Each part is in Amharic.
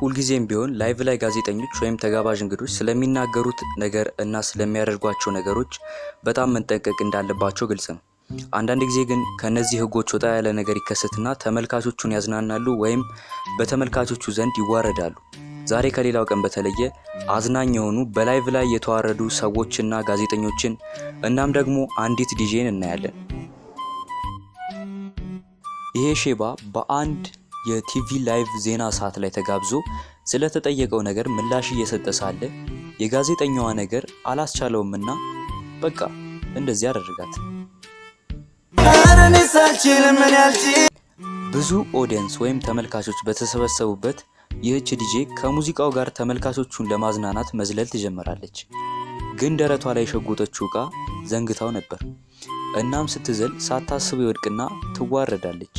ሁልጊዜም ቢሆን ላይቭ ላይ ጋዜጠኞች ወይም ተጋባዥ እንግዶች ስለሚናገሩት ነገር እና ስለሚያደርጓቸው ነገሮች በጣም መጠንቀቅ እንዳለባቸው ግልጽ ነው። አንዳንድ ጊዜ ግን ከእነዚህ ህጎች ወጣ ያለ ነገር ይከሰትና ተመልካቾቹን ያዝናናሉ ወይም በተመልካቾቹ ዘንድ ይዋረዳሉ። ዛሬ ከሌላው ቀን በተለየ አዝናኝ የሆኑ በላይቭ ላይ የተዋረዱ ሰዎችና ጋዜጠኞችን እናም ደግሞ አንዲት ዲጄን እናያለን። ይሄ ሼባ በአንድ የቲቪ ላይቭ ዜና ሰዓት ላይ ተጋብዞ ስለተጠየቀው ነገር ምላሽ እየሰጠ ሳለ የጋዜጠኛዋ ነገር አላስቻለውምና በቃ እንደዚህ አደረጋት። ብዙ ኦዲየንስ ወይም ተመልካቾች በተሰበሰቡበት ይህች ዲጄ ከሙዚቃው ጋር ተመልካቾቹን ለማዝናናት መዝለል ትጀምራለች። ግን ደረቷ ላይ የሸጎጠችው ዕቃ ዘንግታው ነበር። እናም ስትዘል ሳታስብ ይወድቅና ትዋረዳለች።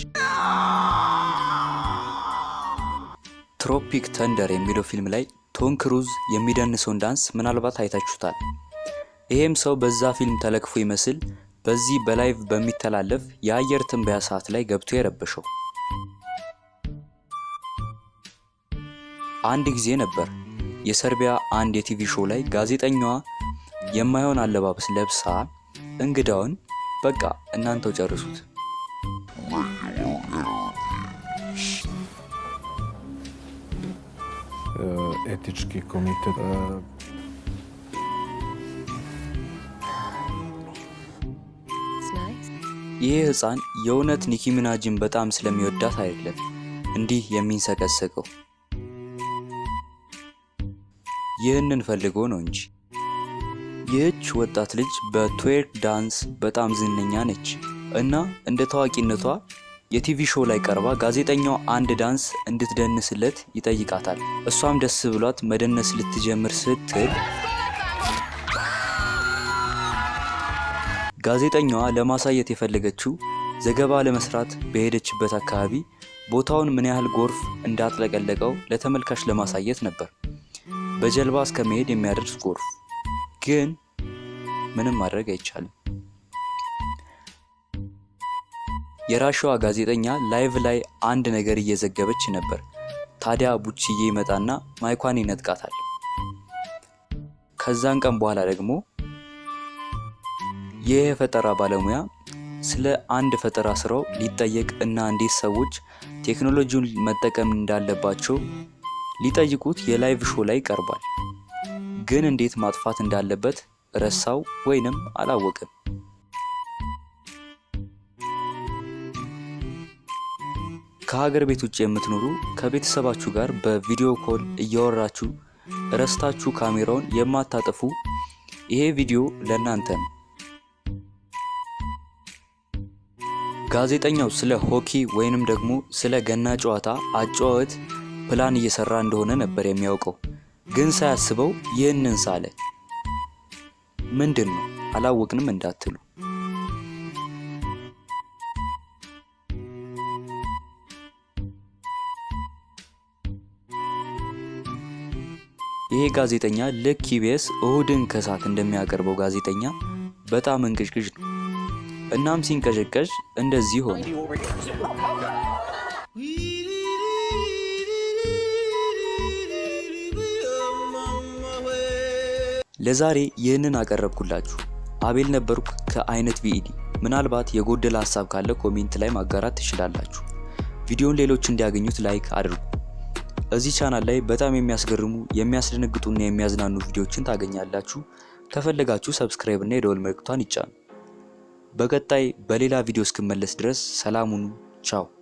ትሮፒክ ተንደር የሚለው ፊልም ላይ ቶም ክሩዝ የሚደንሰውን ዳንስ ምናልባት አይታችሁታል። ይሄም ሰው በዛ ፊልም ተለክፎ ይመስል በዚህ በላይቭ በሚተላለፍ የአየር ትንበያ ሰዓት ላይ ገብቶ የረበሸው። አንድ ጊዜ ነበር የሰርቢያ አንድ የቲቪ ሾው ላይ ጋዜጠኛዋ የማይሆን አለባበስ ለብሳ እንግዳውን በቃ እናንተው ጨርሱት etički komitet. ይህ ህፃን የእውነት ኒኪ ሚናጅን በጣም ስለሚወዳት አይደለም እንዲህ የሚንሰቀሰቀው ይህንን ፈልጎ ነው እንጂ። ይህች ወጣት ልጅ በትዌርክ ዳንስ በጣም ዝነኛ ነች እና እንደ ታዋቂነቷ የቲቪ ሾው ላይ ቀርባ ጋዜጠኛው አንድ ዳንስ እንድትደንስለት ይጠይቃታል። እሷም ደስ ብሏት መደነስ ልትጀምር ስትል ጋዜጠኛዋ ለማሳየት የፈለገችው ዘገባ ለመስራት በሄደችበት አካባቢ ቦታውን ምን ያህል ጎርፍ እንዳጥለቀለቀው ለተመልካች ለማሳየት ነበር። በጀልባ እስከ መሄድ የሚያደርስ ጎርፍ። ግን ምንም ማድረግ አይቻልም። የራሽዋ ጋዜጠኛ ላይቭ ላይ አንድ ነገር እየዘገበች ነበር። ታዲያ ቡችዬ ይመጣና ማይኳን ይነጥቃታል። ከዛን ቀን በኋላ ደግሞ ይህ የፈጠራ ባለሙያ ስለ አንድ ፈጠራ ስራው ሊጠየቅ እና እንዴት ሰዎች ቴክኖሎጂውን መጠቀም እንዳለባቸው ሊጠይቁት የላይቭ ሾው ላይ ይቀርባል። ግን እንዴት ማጥፋት እንዳለበት ረሳው ወይንም አላወቅም። ከሀገር ቤት ውጭ የምትኖሩ ከቤተሰባችሁ ጋር በቪዲዮ ኮል እያወራችሁ ረስታችሁ ካሜራውን የማታጠፉ ይሄ ቪዲዮ ለእናንተ ነው። ጋዜጠኛው ስለ ሆኪ ወይንም ደግሞ ስለ ገና ጨዋታ አጨዋወት ፕላን እየሰራ እንደሆነ ነበር የሚያውቀው። ግን ሳያስበው ይህንን ሳለ። ምንድን ነው አላወቅንም እንዳትሉ ይሄ ጋዜጠኛ ልክ ኢቢኤስ እሁድን ከሰዓት እንደሚያቀርበው ጋዜጠኛ በጣም እንቅዥቅዥ ነው። እናም ሲንቀዠቀዥ እንደዚህ ሆነ። ለዛሬ ይህንን አቀረብኩላችሁ። አቤል ነበርኩ ከአይነት ቪኢዲ። ምናልባት የጎደለ ሀሳብ ካለ ኮሜንት ላይ ማጋራት ትችላላችሁ። ቪዲዮን ሌሎች እንዲያገኙት ላይክ አድርጉ። እዚህ ቻናል ላይ በጣም የሚያስገርሙ የሚያስደነግጡና የሚያዝናኑ ቪዲዮዎችን ታገኛላችሁ። ከፈለጋችሁ ሰብስክራይብ እና የደወል ምልክቷን ይጫኑ። በቀጣይ በሌላ ቪዲዮ እስክመለስ ድረስ ሰላም ሁኑ። ቻው